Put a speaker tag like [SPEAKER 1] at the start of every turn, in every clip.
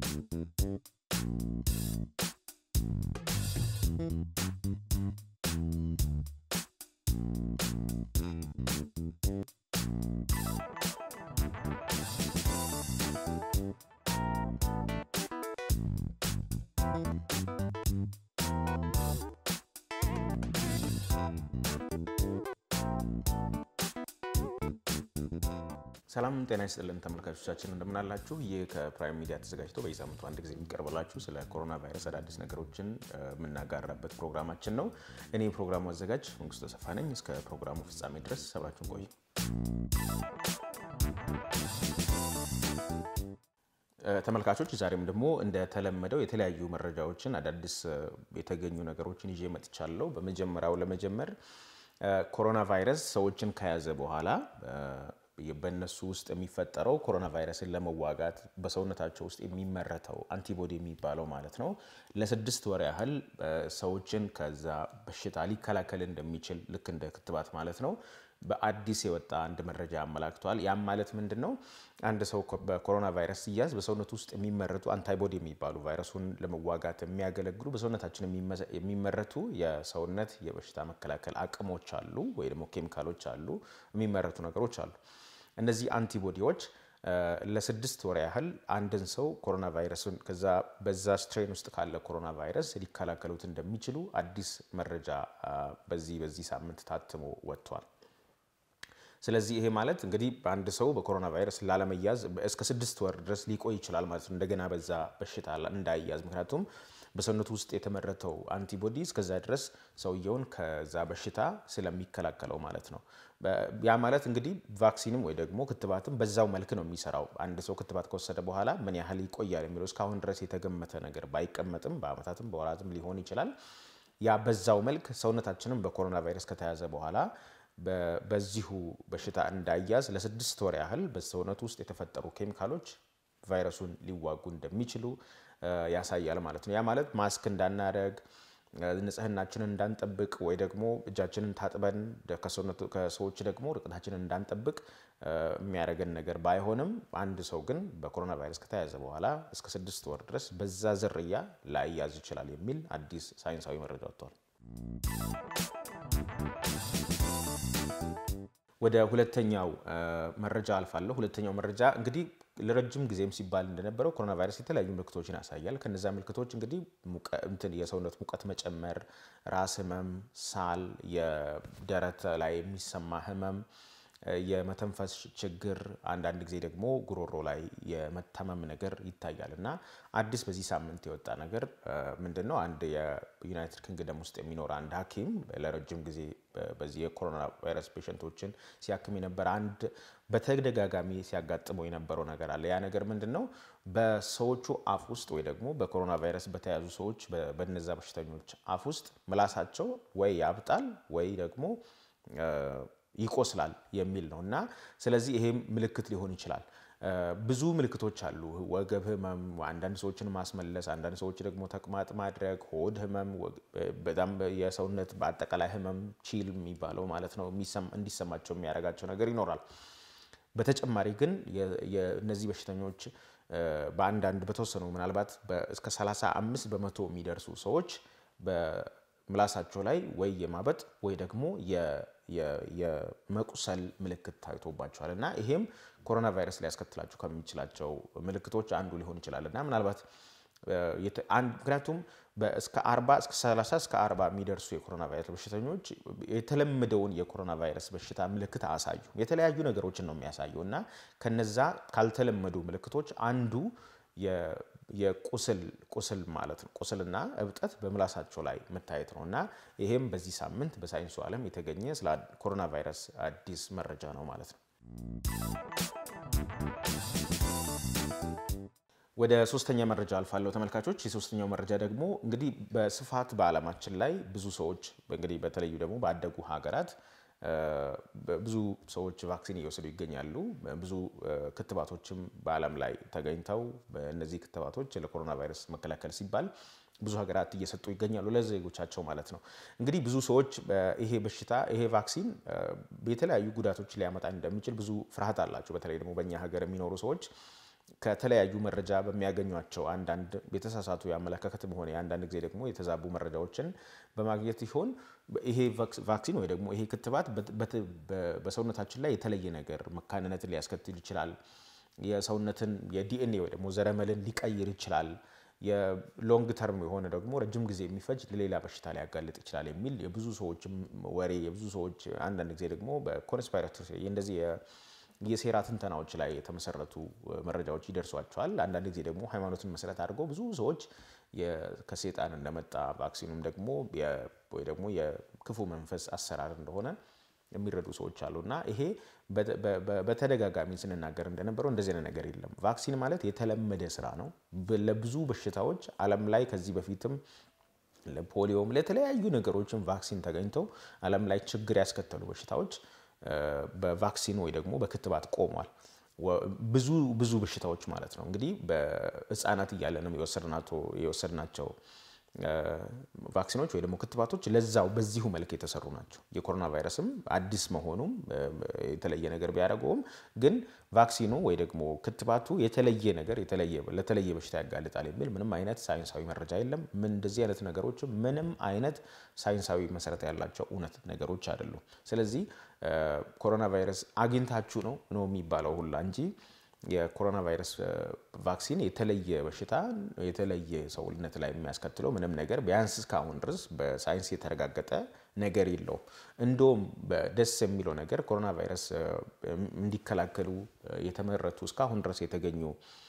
[SPEAKER 1] ሰላም ጤና ይስጥልን ተመልካቾቻችን፣ እንደምናላችሁ። ይህ ከፕራይም ሚዲያ ተዘጋጅቶ በየሳምንቱ አንድ ጊዜ የሚቀርብላችሁ ስለ ኮሮና ቫይረስ አዳዲስ ነገሮችን የምናጋራበት ፕሮግራማችን ነው። እኔ የፕሮግራሙ አዘጋጅ መንግስቱ ተሰፋ ነኝ። እስከ ፕሮግራሙ ፍጻሜ ድረስ ሰባችሁን ቆዩ። ተመልካቾች ዛሬም ደግሞ እንደተለመደው የተለያዩ መረጃዎችን አዳዲስ የተገኙ ነገሮችን ይዤ መጥቻለሁ። በመጀመሪያው ለመጀመር ኮሮና ቫይረስ ሰዎችን ከያዘ በኋላ በእነሱ ውስጥ የሚፈጠረው ኮሮና ቫይረስን ለመዋጋት በሰውነታቸው ውስጥ የሚመረተው አንቲቦዲ የሚባለው ማለት ነው ለስድስት ወር ያህል ሰዎችን ከዛ በሽታ ሊከላከል እንደሚችል ልክ እንደ ክትባት ማለት ነው በአዲስ የወጣ አንድ መረጃ አመላክቷል። ያም ማለት ምንድን ነው? አንድ ሰው በኮሮና ቫይረስ ሲያዝ በሰውነቱ ውስጥ የሚመረቱ አንታይቦዲ የሚባሉ ቫይረሱን ለመዋጋት የሚያገለግሉ በሰውነታችን የሚመረቱ የሰውነት የበሽታ መከላከል አቅሞች አሉ፣ ወይ ደግሞ ኬሚካሎች አሉ፣ የሚመረቱ ነገሮች አሉ። እነዚህ አንቲቦዲዎች ለስድስት ወር ያህል አንድን ሰው ኮሮና ቫይረስን ከዛ በዛ ስትሬን ውስጥ ካለ ኮሮና ቫይረስ ሊከላከሉት እንደሚችሉ አዲስ መረጃ በዚህ በዚህ ሳምንት ታትሞ ወጥቷል። ስለዚህ ይሄ ማለት እንግዲህ አንድ ሰው በኮሮና ቫይረስ ላለመያዝ እስከ ስድስት ወር ድረስ ሊቆይ ይችላል ማለት ነው፣ እንደገና በዛ በሽታ እንዳይያዝ። ምክንያቱም በሰውነቱ ውስጥ የተመረተው አንቲቦዲ እስከዛ ድረስ ሰውየውን ከዛ በሽታ ስለሚከላከለው ማለት ነው። ያ ማለት እንግዲህ ቫክሲንም ወይ ደግሞ ክትባትም በዛው መልክ ነው የሚሰራው። አንድ ሰው ክትባት ከወሰደ በኋላ ምን ያህል ይቆያል የሚለው እስካሁን ድረስ የተገመተ ነገር ባይቀመጥም በዓመታትም በወራትም ሊሆን ይችላል። ያ በዛው መልክ ሰውነታችንም በኮሮና ቫይረስ ከተያዘ በኋላ በዚሁ በሽታ እንዳያዝ ለስድስት ወር ያህል በሰውነቱ ውስጥ የተፈጠሩ ኬሚካሎች ቫይረሱን ሊዋጉ እንደሚችሉ ያሳያል ማለት ነው። ያ ማለት ማስክ እንዳናደርግ፣ ንጽህናችንን እንዳንጠብቅ ወይ ደግሞ እጃችንን ታጥበን ከሰዎች ደግሞ ርቀታችንን እንዳንጠብቅ የሚያደርገን ነገር ባይሆንም አንድ ሰው ግን በኮሮና ቫይረስ ከተያዘ በኋላ እስከ ስድስት ወር ድረስ በዛ ዝርያ ላይያዝ ይችላል የሚል አዲስ ሳይንሳዊ መረጃ ወጥቷል። ወደ ሁለተኛው መረጃ አልፋለሁ። ሁለተኛው መረጃ እንግዲህ ለረጅም ጊዜም ሲባል እንደነበረው ኮሮና ቫይረስ የተለያዩ ምልክቶችን ያሳያል። ከነዚ ምልክቶች እንግዲህ የሰውነት ሙቀት መጨመር፣ ራስ ህመም፣ ሳል፣ የደረት ላይ የሚሰማ ህመም፣ የመተንፈስ ችግር፣ አንዳንድ ጊዜ ደግሞ ጉሮሮ ላይ የመታመም ነገር ይታያል እና አዲስ በዚህ ሳምንት የወጣ ነገር ምንድን ነው? አንድ የዩናይትድ ኪንግደም ውስጥ የሚኖር አንድ ሐኪም ለረጅም ጊዜ በዚህ የኮሮና ቫይረስ ፔሸንቶችን ሲያክም የነበረ አንድ በተደጋጋሚ ሲያጋጥመው የነበረው ነገር አለ። ያ ነገር ምንድን ነው? በሰዎቹ አፍ ውስጥ ወይ ደግሞ በኮሮና ቫይረስ በተያዙ ሰዎች በነዛ በሽተኞች አፍ ውስጥ ምላሳቸው ወይ ያብጣል ወይ ደግሞ ይቆስላል የሚል ነው እና ስለዚህ ይሄም ምልክት ሊሆን ይችላል። ብዙ ምልክቶች አሉ። ወገብ ህመም፣ አንዳንድ ሰዎችን ማስመለስ፣ አንዳንድ ሰዎች ደግሞ ተቅማጥ ማድረግ፣ ሆድ ህመም፣ በጣም የሰውነት በአጠቃላይ ህመም ቺል የሚባለው ማለት ነው እንዲሰማቸው የሚያደርጋቸው ነገር ይኖራል። በተጨማሪ ግን የእነዚህ በሽተኞች በአንዳንድ በተወሰኑ ምናልባት እስከ 35 በመቶ የሚደርሱ ሰዎች በምላሳቸው ላይ ወይ የማበጥ ወይ ደግሞ የመቁሰል ምልክት ታይቶባቸዋል እና ይሄም ኮሮና ቫይረስ ሊያስከትላቸው ከሚችላቸው ምልክቶች አንዱ ሊሆን ይችላል እና ምናልባት ምክንያቱም እስከ 40 እስከ 30 እስከ 40 የሚደርሱ የኮሮና ቫይረስ በሽተኞች የተለመደውን የኮሮና ቫይረስ በሽታ ምልክት አያሳዩ የተለያዩ ነገሮችን ነው የሚያሳየው እና ከነዛ ካልተለመዱ ምልክቶች አንዱ የቁስል ቁስል ማለት ነው። ቁስልና እብጠት በምላሳቸው ላይ መታየት ነው እና ይሄም በዚህ ሳምንት በሳይንሱ ዓለም የተገኘ ስለ ኮሮና ቫይረስ አዲስ መረጃ ነው ማለት ነው። ወደ ሶስተኛ መረጃ አልፋለሁ ተመልካቾች። የሶስተኛው መረጃ ደግሞ እንግዲህ በስፋት በዓለማችን ላይ ብዙ ሰዎች እንግዲህ በተለዩ ደግሞ ባደጉ ሀገራት ብዙ ሰዎች ቫክሲን እየወሰዱ ይገኛሉ። ብዙ ክትባቶችም በዓለም ላይ ተገኝተው እነዚህ ክትባቶች ለኮሮና ቫይረስ መከላከል ሲባል ብዙ ሀገራት እየሰጡ ይገኛሉ ለዜጎቻቸው ማለት ነው። እንግዲህ ብዙ ሰዎች ይሄ በሽታ ይሄ ቫክሲን የተለያዩ ጉዳቶች ሊያመጣ እንደሚችል ብዙ ፍርሃት አላቸው። በተለይ ደግሞ በእኛ ሀገር የሚኖሩ ሰዎች ከተለያዩ መረጃ በሚያገኟቸው አንዳንድ የተሳሳቱ የአመለካከትም ሆነ አንዳንድ ጊዜ ደግሞ የተዛቡ መረጃዎችን በማግኘት ሲሆን ይሄ ቫክሲን ወይ ደግሞ ይሄ ክትባት በሰውነታችን ላይ የተለየ ነገር መካንነትን ሊያስከትል ይችላል። የሰውነትን የዲኤንኤ ወይ ደግሞ ዘረመልን ሊቀይር ይችላል። የሎንግ ተርም የሆነ ደግሞ ረጅም ጊዜ የሚፈጅ ለሌላ በሽታ ሊያጋልጥ ይችላል የሚል የብዙ ሰዎች ወሬ የብዙ ሰዎች አንዳንድ ጊዜ ደግሞ በኮንስፓይረቶሪ እንደዚህ የሴራ ትንተናዎች ላይ የተመሰረቱ መረጃዎች ይደርሷቸዋል። አንዳንድ ጊዜ ደግሞ ሃይማኖትን መሰረት አድርገው ብዙ ሰዎች ከሴጣን እንደመጣ ቫክሲኑም ደግሞ ወይ ደግሞ የክፉ መንፈስ አሰራር እንደሆነ የሚረዱ ሰዎች አሉ እና ይሄ በተደጋጋሚ ስንናገር እንደነበረው እንደዚህ አይነት ነገር የለም። ቫክሲን ማለት የተለመደ ስራ ነው። ለብዙ በሽታዎች ዓለም ላይ ከዚህ በፊትም ለፖሊዮም ለተለያዩ ነገሮችን ቫክሲን ተገኝተው ዓለም ላይ ችግር ያስከተሉ በሽታዎች በቫክሲን ወይ ደግሞ በክትባት ቆሟል። ብዙ ብዙ በሽታዎች ማለት ነው እንግዲህ በህፃናት እያለንም የወሰድናቸው ቫክሲኖች ወይ ደግሞ ክትባቶች ለዛው በዚሁ መልክ የተሰሩ ናቸው። የኮሮና ቫይረስም አዲስ መሆኑም የተለየ ነገር ቢያደርገውም ግን ቫክሲኑ ወይ ደግሞ ክትባቱ የተለየ ነገር ለተለየ በሽታ ያጋልጣል የሚል ምንም አይነት ሳይንሳዊ መረጃ የለም። ምን እንደዚህ አይነት ነገሮች ምንም አይነት ሳይንሳዊ መሰረት ያላቸው እውነት ነገሮች አይደሉም። ስለዚህ ኮሮና ቫይረስ አግኝታችሁ ነው ነው የሚባለው ሁላ እንጂ የኮሮና ቫይረስ ቫክሲን የተለየ በሽታ የተለየ ሰውነት ላይ የሚያስከትለው ምንም ነገር ቢያንስ እስካሁን ድረስ በሳይንስ የተረጋገጠ ነገር የለውም። እንደውም ደስ የሚለው ነገር ኮሮና ቫይረስ እንዲከላከሉ የተመረቱ እስካሁን ድረስ የተገኙ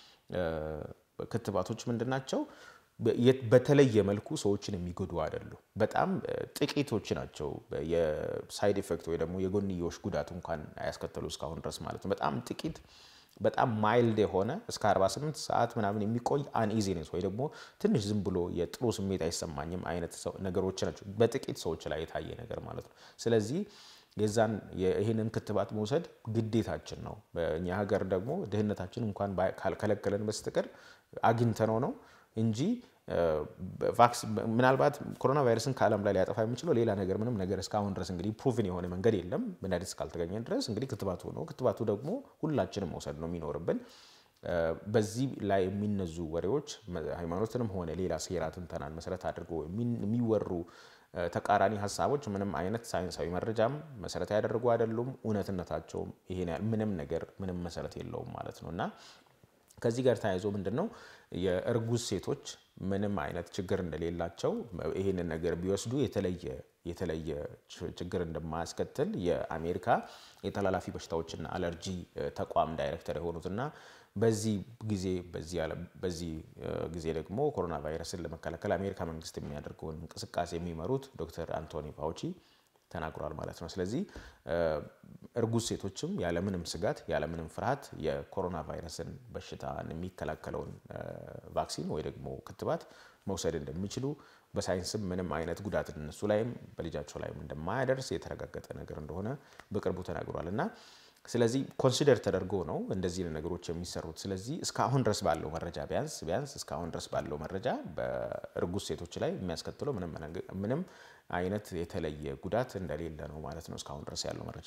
[SPEAKER 1] ክትባቶች ምንድን ናቸው? በተለየ መልኩ ሰዎችን የሚጎዱ አይደሉም። በጣም ጥቂቶች ናቸው የሳይድ ኢፌክት ወይ ደግሞ የጎንዮሽ ጉዳት እንኳን አያስከተሉ እስካሁን ድረስ ማለት ነው። በጣም ጥቂት በጣም ማይልድ የሆነ እስከ 48 ሰዓት ምናምን የሚቆይ አንኢዚነስ ወይ ደግሞ ትንሽ ዝም ብሎ የጥሩ ስሜት አይሰማኝም አይነት ነገሮች ናቸው በጥቂት ሰዎች ላይ የታየ ነገር ማለት ነው። ስለዚህ የዛን ይህንን ክትባት መውሰድ ግዴታችን ነው። በእኛ ሀገር ደግሞ ድህነታችን እንኳን ካልከለከለን በስተቀር አግኝተነው ነው እንጂ ምናልባት ኮሮና ቫይረስን ከዓለም ላይ ሊያጠፋ የሚችለው ሌላ ነገር ምንም ነገር እስካሁን ድረስ እንግዲህ ፕሩቭን የሆነ መንገድ የለም። መድኃኒት እስካልተገኘ ድረስ እንግዲህ ክትባቱ ነው። ክትባቱ ደግሞ ሁላችንም መውሰድ ነው የሚኖርብን። በዚህ ላይ የሚነዙ ወሬዎች ሃይማኖትንም ሆነ ሌላ ሴራ ትንተናን መሰረት አድርጎ የሚወሩ ተቃራኒ ሀሳቦች ምንም አይነት ሳይንሳዊ መረጃም መሰረት ያደረጉ አይደሉም። እውነትነታቸውም ይሄን ያህል ምንም ነገር ምንም መሰረት የለውም ማለት ነው እና ከዚህ ጋር ተያይዞ ምንድን ነው የእርጉዝ ሴቶች ምንም አይነት ችግር እንደሌላቸው ይህንን ነገር ቢወስዱ የተለየ የተለየ ችግር እንደማያስከትል የአሜሪካ የተላላፊ በሽታዎችና አለርጂ ተቋም ዳይሬክተር የሆኑትና በዚህ ጊዜ በዚህ ጊዜ ደግሞ ኮሮና ቫይረስን ለመከላከል አሜሪካ መንግስት የሚያደርገውን እንቅስቃሴ የሚመሩት ዶክተር አንቶኒ ፋውቺ ተናግሯል ማለት ነው። ስለዚህ እርጉዝ ሴቶችም ያለምንም ስጋት ያለምንም ፍርሃት የኮሮና ቫይረስን በሽታ የሚከላከለውን ቫክሲን ወይ ደግሞ ክትባት መውሰድ እንደሚችሉ በሳይንስም ምንም አይነት ጉዳት እነሱ ላይም በልጃቸው ላይም እንደማያደርስ የተረጋገጠ ነገር እንደሆነ በቅርቡ ተናግሯል እና ስለዚህ ኮንሲደር ተደርጎ ነው እንደዚህ ነገሮች የሚሰሩት። ስለዚህ እስካሁን ድረስ ባለው መረጃ ቢያንስ ቢያንስ እስካሁን ድረስ ባለው መረጃ በእርጉዝ ሴቶች ላይ የሚያስከትለው ምንም አይነት የተለየ ጉዳት እንደሌለ ነው ማለት ነው እስካሁን ድረስ ያለው መረጃ።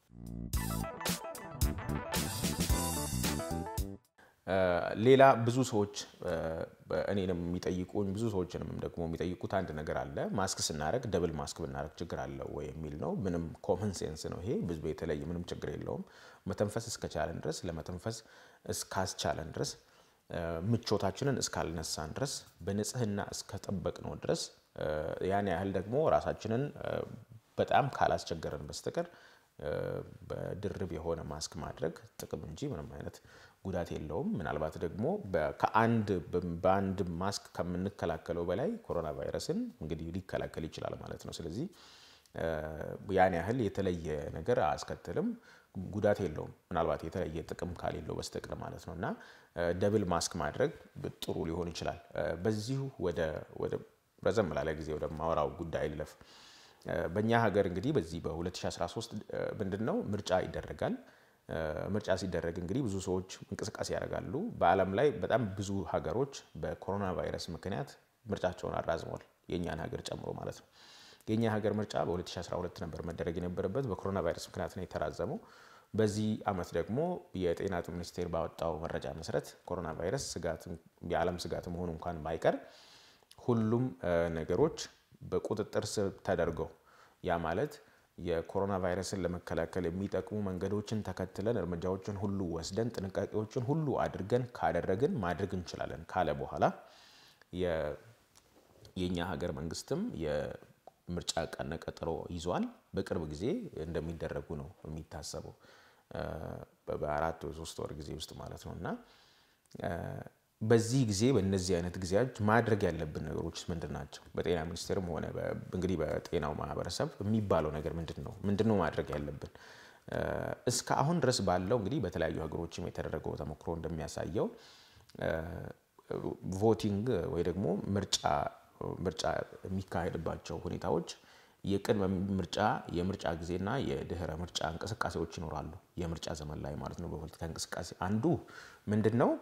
[SPEAKER 1] ሌላ ብዙ ሰዎች እኔንም የሚጠይቁኝ ብዙ ሰዎችንም ደግሞ የሚጠይቁት አንድ ነገር አለ። ማስክ ስናደርግ ደብል ማስክ ብናደርግ ችግር አለው ወይ የሚል ነው። ምንም ኮመን ሴንስ ነው ይሄ። ብዙ የተለየ ምንም ችግር የለውም። መተንፈስ እስከቻለን ድረስ ለመተንፈስ እስካስቻለን ድረስ ምቾታችንን እስካልነሳን ድረስ በንጽህና እስከጠበቅነው ድረስ ያን ያህል ደግሞ ራሳችንን በጣም ካላስቸገረን በስተቀር በድርብ የሆነ ማስክ ማድረግ ጥቅም እንጂ ምንም አይነት ጉዳት የለውም። ምናልባት ደግሞ ከአንድ በአንድ ማስክ ከምንከላከለው በላይ ኮሮና ቫይረስን እንግዲህ ሊከላከል ይችላል ማለት ነው። ስለዚህ ያን ያህል የተለየ ነገር አያስከትልም፣ ጉዳት የለውም። ምናልባት የተለየ ጥቅም ካሌለው በስተቀር ማለት ነው እና ደብል ማስክ ማድረግ ጥሩ ሊሆን ይችላል። በዚሁ ወደ ረዘም ላለ ጊዜ ወደ ማወራው ጉዳይ ልለፍ። በእኛ ሀገር እንግዲህ በዚህ በ2013 ምንድን ነው ምርጫ ይደረጋል። ምርጫ ሲደረግ እንግዲህ ብዙ ሰዎች እንቅስቃሴ ያደርጋሉ። በዓለም ላይ በጣም ብዙ ሀገሮች በኮሮና ቫይረስ ምክንያት ምርጫቸውን አራዝመዋል፣ የእኛን ሀገር ጨምሮ ማለት ነው። የእኛ ሀገር ምርጫ በ2012 ነበር መደረግ የነበረበት በኮሮና ቫይረስ ምክንያት ነው የተራዘመው። በዚህ ዓመት ደግሞ የጤና ሚኒስቴር ባወጣው መረጃ መሰረት ኮሮና ቫይረስ የዓለም ስጋት መሆኑ እንኳን ባይቀር ሁሉም ነገሮች በቁጥጥር ስር ተደርገው ያ ማለት የኮሮና ቫይረስን ለመከላከል የሚጠቅሙ መንገዶችን ተከትለን እርምጃዎችን ሁሉ ወስደን ጥንቃቄዎችን ሁሉ አድርገን ካደረግን ማድረግ እንችላለን ካለ በኋላ የእኛ ሀገር መንግስትም የምርጫ ቀነ ቀጠሮ ይዟል። በቅርብ ጊዜ እንደሚደረጉ ነው የሚታሰበው በአራት ወይ ሶስት ወር ጊዜ ውስጥ ማለት ነው እና በዚህ ጊዜ በእነዚህ አይነት ጊዜያት ማድረግ ያለብን ነገሮች ምንድን ናቸው? በጤና ሚኒስቴርም ሆነ እንግዲህ በጤናው ማህበረሰብ የሚባለው ነገር ምንድን ነው? ምንድን ነው ማድረግ ያለብን? እስከ አሁን ድረስ ባለው እንግዲህ በተለያዩ ሀገሮችም የተደረገው ተሞክሮ እንደሚያሳየው ቮቲንግ ወይ ደግሞ ምርጫ ምርጫ የሚካሄድባቸው ሁኔታዎች የቅድመ ምርጫ የምርጫ ጊዜና የድህረ ምርጫ እንቅስቃሴዎች ይኖራሉ። የምርጫ ዘመን ላይ ማለት ነው። በፖለቲካ እንቅስቃሴ አንዱ ምንድን ነው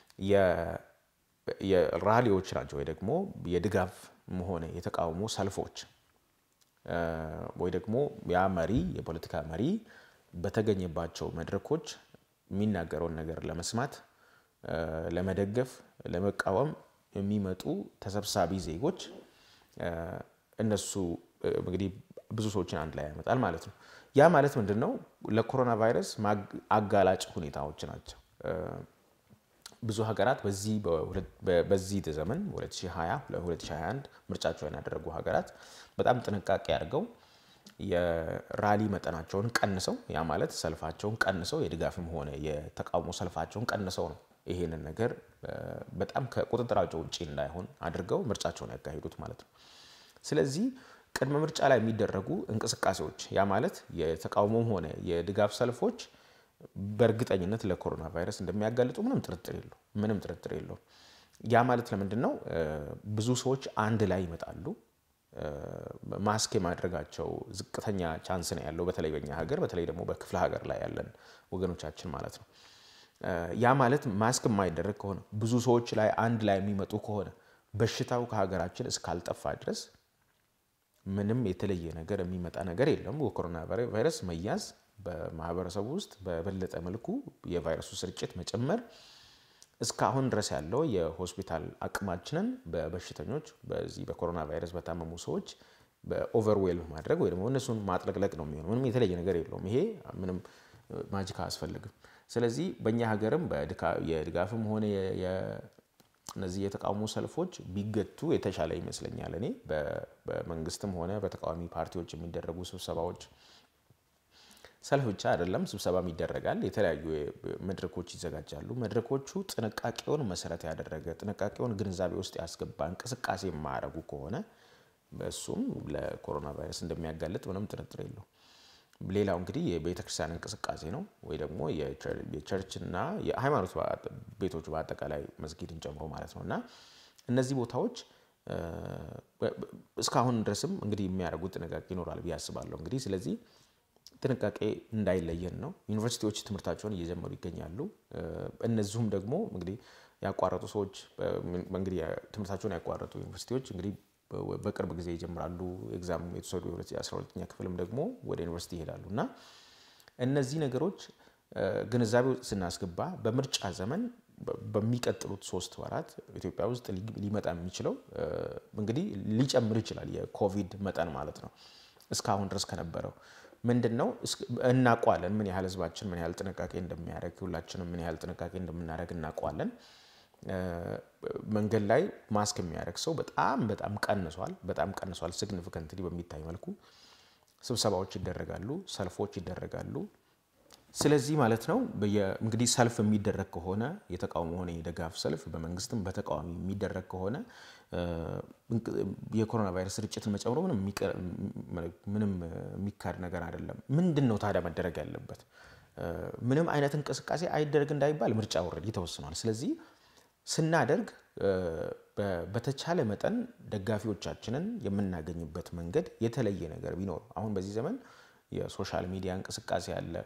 [SPEAKER 1] የራሊዎች ናቸው ወይ ደግሞ የድጋፍ ሆነ የተቃውሞ ሰልፎች ወይ ደግሞ ያ መሪ የፖለቲካ መሪ በተገኘባቸው መድረኮች የሚናገረውን ነገር ለመስማት፣ ለመደገፍ፣ ለመቃወም የሚመጡ ተሰብሳቢ ዜጎች እነሱ እንግዲህ ብዙ ሰዎችን አንድ ላይ ያመጣል ማለት ነው። ያ ማለት ምንድን ነው? ለኮሮና ቫይረስ አጋላጭ ሁኔታዎች ናቸው። ብዙ ሀገራት በዚህ ዘመን 2020 2021 ምርጫቸውን ያደረጉ ሀገራት በጣም ጥንቃቄ አድርገው የራሊ መጠናቸውን ቀንሰው ያ ማለት ሰልፋቸውን ቀንሰው የድጋፍም ሆነ የተቃውሞ ሰልፋቸውን ቀንሰው ነው ይሄንን ነገር በጣም ከቁጥጥራቸው ውጭ እንዳይሆን አድርገው ምርጫቸውን ያካሂዱት ማለት ነው። ስለዚህ ቅድመ ምርጫ ላይ የሚደረጉ እንቅስቃሴዎች ያ ማለት የተቃውሞም ሆነ የድጋፍ ሰልፎች በእርግጠኝነት ለኮሮና ቫይረስ እንደሚያጋልጡ ምንም ጥርጥር የለው ምንም ጥርጥር የለው። ያ ማለት ለምንድን ነው? ብዙ ሰዎች አንድ ላይ ይመጣሉ። ማስክ የማድረጋቸው ዝቅተኛ ቻንስ ነው ያለው፣ በተለይ በኛ ሀገር፣ በተለይ ደግሞ በክፍለ ሀገር ላይ ያለን ወገኖቻችን ማለት ነው። ያ ማለት ማስክ የማይደረግ ከሆነ ብዙ ሰዎች ላይ አንድ ላይ የሚመጡ ከሆነ በሽታው ከሀገራችን እስካልጠፋ ድረስ ምንም የተለየ ነገር የሚመጣ ነገር የለም። በኮሮና ቫይረስ መያዝ በማህበረሰቡ ውስጥ በበለጠ መልኩ የቫይረሱ ስርጭት መጨመር እስካሁን ድረስ ያለው የሆስፒታል አቅማችንን በበሽተኞች በዚህ በኮሮና ቫይረስ በታመሙ ሰዎች በኦቨርዌልም ማድረግ ወይ ደግሞ እነሱን ማጥለቅለቅ ነው የሚሆነው። ምንም የተለየ ነገር የለውም። ይሄ ምንም ማጂክ አያስፈልግም። ስለዚህ በእኛ ሀገርም የድጋፍም ሆነ እነዚህ የተቃውሞ ሰልፎች ቢገቱ የተሻለ ይመስለኛል። እኔ በመንግስትም ሆነ በተቃዋሚ ፓርቲዎች የሚደረጉ ስብሰባዎች ሰልፍ ብቻ አይደለም፣ ስብሰባም ይደረጋል። የተለያዩ መድረኮች ይዘጋጃሉ። መድረኮቹ ጥንቃቄውን መሰረት ያደረገ ጥንቃቄውን ግንዛቤ ውስጥ ያስገባ እንቅስቃሴ የማያደርጉ ከሆነ እሱም ለኮሮና ቫይረስ እንደሚያጋልጥ ምንም ጥርጥር የለው። ሌላው እንግዲህ የቤተክርስቲያን እንቅስቃሴ ነው ወይ ደግሞ የቸርችና የሃይማኖት ቤቶች በአጠቃላይ መስጊድን ጨምሮ ማለት ነው እና እነዚህ ቦታዎች እስካሁን ድረስም እንግዲህ የሚያደርጉት ጥንቃቄ ይኖራል ብዬ አስባለሁ። እንግዲህ ስለዚህ ጥንቃቄ እንዳይለየን ነው። ዩኒቨርሲቲዎች ትምህርታቸውን እየጀመሩ ይገኛሉ። እነዚሁም ደግሞ እንግዲህ ያቋረጡ ሰዎች እንግዲህ ትምህርታቸውን ያቋረጡ ዩኒቨርሲቲዎች እንግዲህ በቅርብ ጊዜ ይጀምራሉ። ኤግዛም የተወሰዱ የ12ኛ ክፍልም ደግሞ ወደ ዩኒቨርሲቲ ይሄዳሉ እና እነዚህ ነገሮች ግንዛቤ ስናስገባ በምርጫ ዘመን በሚቀጥሉት ሶስት ወራት ኢትዮጵያ ውስጥ ሊመጣ የሚችለው እንግዲህ ሊጨምር ይችላል የኮቪድ መጠን ማለት ነው። እስካሁን ድረስ ከነበረው ምንድን ነው እናውቀዋለን። ምን ያህል ህዝባችን ምን ያህል ጥንቃቄ እንደሚያደርግ ሁላችንም ምን ያህል ጥንቃቄ እንደምናደርግ እናውቀዋለን። መንገድ ላይ ማስክ የሚያደርግ ሰው በጣም በጣም ቀንሷል። በጣም ቀንሷል። ሲግኒፊካንትሊ በሚታይ መልኩ ስብሰባዎች ይደረጋሉ፣ ሰልፎች ይደረጋሉ። ስለዚህ ማለት ነው እንግዲህ ሰልፍ የሚደረግ ከሆነ የተቃውሞ ሆነ የድጋፍ ሰልፍ በመንግስትም በተቃዋሚ የሚደረግ ከሆነ የኮሮና ቫይረስ ስርጭትን መጨመሩ ምንም የሚካድ ነገር አይደለም። ምንድን ነው ታዲያ መደረግ ያለበት? ምንም አይነት እንቅስቃሴ አይደረግ እንዳይባል ምርጫ ወረድ ተወስኗል። ስለዚህ ስናደርግ በተቻለ መጠን ደጋፊዎቻችንን የምናገኝበት መንገድ የተለየ ነገር ቢኖር አሁን በዚህ ዘመን የሶሻል ሚዲያ እንቅስቃሴ አለ።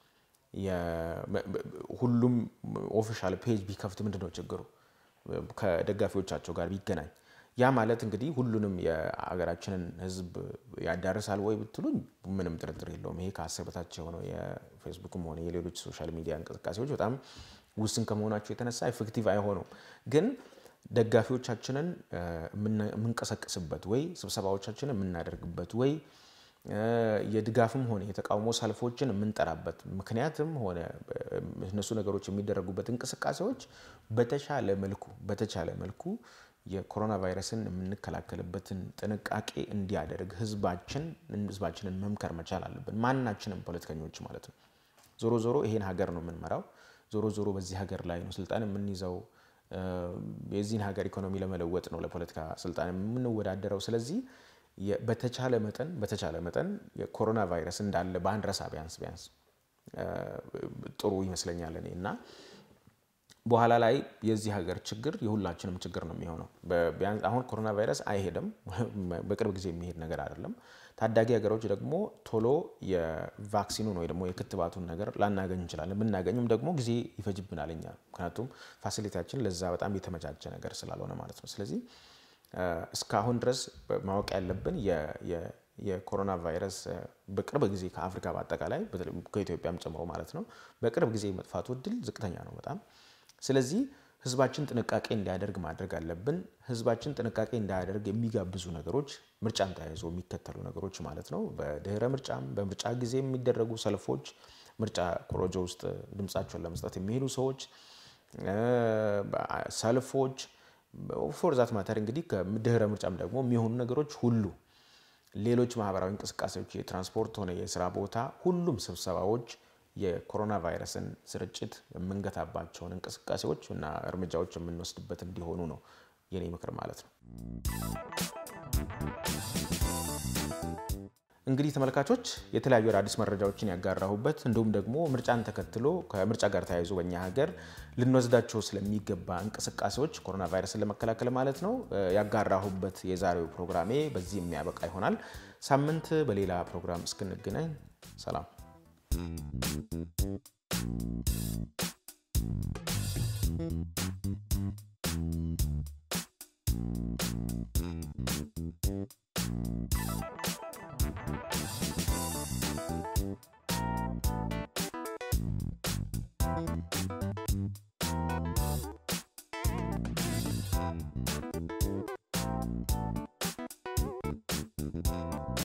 [SPEAKER 1] ሁሉም ኦፊሻል ፔጅ ቢከፍት ምንድን ነው ችግሩ? ከደጋፊዎቻቸው ጋር ቢገናኝ ያ ማለት እንግዲህ ሁሉንም የሀገራችንን ሕዝብ ያዳርሳል ወይ ብትሉኝ ምንም ጥርጥር የለውም። ይሄ ከአስር በታች የሆነው የፌስቡክም ሆነ የሌሎች ሶሻል ሚዲያ እንቅስቃሴዎች በጣም ውስን ከመሆናቸው የተነሳ ኤፌክቲቭ አይሆኑም። ግን ደጋፊዎቻችንን የምንቀሰቅስበት ወይ ስብሰባዎቻችንን የምናደርግበት ወይ የድጋፍም ሆነ የተቃውሞ ሰልፎችን የምንጠራበት ምክንያትም ሆነ እነሱ ነገሮች የሚደረጉበት እንቅስቃሴዎች በተሻለ መልኩ በተቻለ መልኩ የኮሮና ቫይረስን የምንከላከልበትን ጥንቃቄ እንዲያደርግ ህዝባችን ህዝባችንን መምከር መቻል አለብን። ማናችንም ፖለቲከኞች ማለት ነው። ዞሮ ዞሮ ይሄን ሀገር ነው የምንመራው። ዞሮ ዞሮ በዚህ ሀገር ላይ ነው ስልጣን የምንይዘው። የዚህን ሀገር ኢኮኖሚ ለመለወጥ ነው ለፖለቲካ ስልጣን የምንወዳደረው። ስለዚህ በተቻለ መጠን በተቻለ መጠን የኮሮና ቫይረስ እንዳለ ባንረሳ ቢያንስ ቢያንስ ጥሩ ይመስለኛል እኔ እና በኋላ ላይ የዚህ ሀገር ችግር የሁላችንም ችግር ነው የሚሆነው። አሁን ኮሮና ቫይረስ አይሄድም፣ በቅርብ ጊዜ የሚሄድ ነገር አይደለም። ታዳጊ ሀገሮች ደግሞ ቶሎ የቫክሲኑን ወይ ደግሞ የክትባቱን ነገር ላናገኝ እንችላለን። ብናገኝም ደግሞ ጊዜ ይፈጅብናል እኛ ምክንያቱም ፋሲሊቲያችን ለዛ በጣም የተመቻቸ ነገር ስላልሆነ ማለት ነው። ስለዚህ እስካሁን ድረስ ማወቅ ያለብን የኮሮና ቫይረስ በቅርብ ጊዜ ከአፍሪካ በአጠቃላይ ከኢትዮጵያም ጨምሮ ማለት ነው በቅርብ ጊዜ መጥፋቱ እድል ዝቅተኛ ነው በጣም ስለዚህ ህዝባችን ጥንቃቄ እንዲያደርግ ማድረግ አለብን። ህዝባችን ጥንቃቄ እንዳያደርግ የሚጋብዙ ነገሮች ምርጫን ተያይዞ የሚከተሉ ነገሮች ማለት ነው። በድህረ ምርጫም በምርጫ ጊዜ የሚደረጉ ሰልፎች፣ ምርጫ ኮሮጆ ውስጥ ድምፃቸውን ለመስጠት የሚሄዱ ሰዎች፣ ሰልፎች ፎርዛት ማተር እንግዲህ ከድህረ ምርጫም ደግሞ የሚሆኑ ነገሮች ሁሉ ሌሎች ማህበራዊ እንቅስቃሴዎች፣ የትራንስፖርት ሆነ የስራ ቦታ፣ ሁሉም ስብሰባዎች የኮሮና ቫይረስን ስርጭት የምንገታባቸውን እንቅስቃሴዎች እና እርምጃዎች የምንወስድበት እንዲሆኑ ነው የኔ ምክር ማለት ነው። እንግዲህ ተመልካቾች የተለያዩ አዳዲስ መረጃዎችን ያጋራሁበት እንዲሁም ደግሞ ምርጫን ተከትሎ ከምርጫ ጋር ተያይዞ በኛ ሀገር ልንወስዳቸው ስለሚገባ እንቅስቃሴዎች ኮሮና ቫይረስን ለመከላከል ማለት ነው ያጋራሁበት የዛሬው ፕሮግራሜ በዚህ የሚያበቃ ይሆናል። ሳምንት በሌላ ፕሮግራም እስክንገናኝ ሰላም።